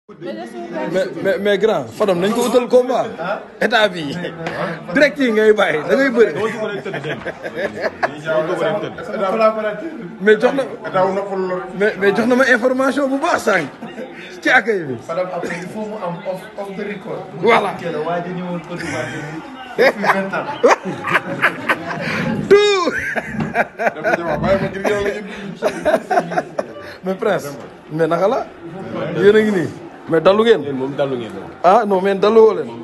mais mais mais grand Fadam nañ ko utal combat état bi direct yi ngay bàyyi da ngay bëri mais jox na mais mais jox na ma information bu baax sànq ci accueil bi. Fadam après il faut mu am off off the record. Voilà. kii la waa ji ñëwoon Côte d'Ivoire depuis vingt ans. tout mais prince mais naka la yéen a ngi nii mais dalu ngeen moom dalu ngeen ah non mais dalu woo leen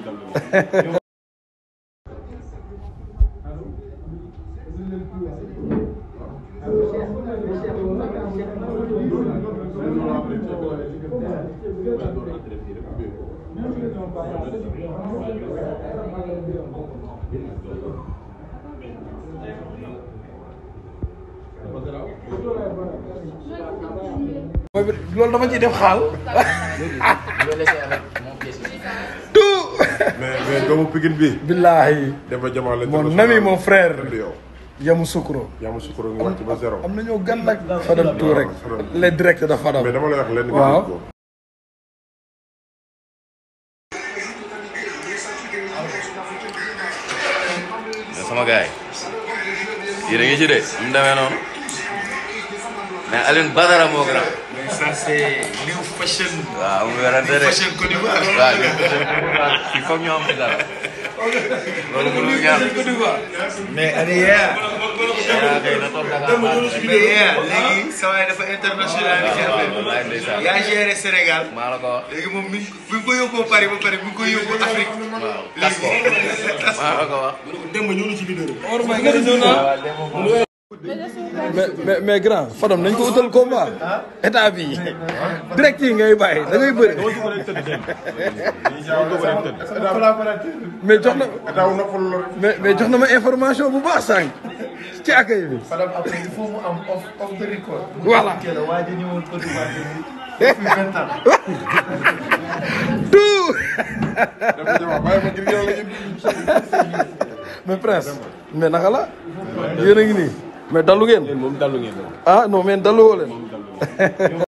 mooy bi loolu dama ciy def xaal tout mais mais doomu Pikine bi. billahi Demba Jamal la. mon ami mon frère yow. Yamu Sukro yaa ma sukkur nga wàcc ba zéro. am nañoo gan nag Fadam tout rek les directs de Fadam mais dama lay wax lenn. nga Waaw. dégg ko. mais sama gars yi yéen a ngi ci de mu demee noonu mais Alioune Badara moo gën a. mais ça c'est new fashion. waaw mu werante de fashion Côte d'Ivoire. waaw ñun il faut ñu am ci dara loolu mënul ñaar mais Adeya. yaa kay na toog Dakar maa ngi lay Adeya léegi sa waay dafa international ci affaire wallaay ndeysaan bi. yaa géré Sénégal. maa la ko wax léegi moom mi ngi bi ko yóbboo Paris ba pare mi ngi koy yóbbu Afrique. waaw tas ko maa la ko wax. mais mais mais grand Fadam nañ ko utal combat état bi direct yi ngay bàyyi da ngay bëri mais jox na Daaw noppal la. mais mais jox na ma information bu baax sànq ci accueil bi Fadam après il faut mu am off off the record. Voilà. kii la waa ji ñëwoon Côte d'Ivoire depuis vingt ans. tout Demba Jamal bàyyi ma ngir yow la ñu. mais prince mais naka la yéen a ngi nii mais dalu ngeen moom dalu ngeen ah non mais dalu woo leen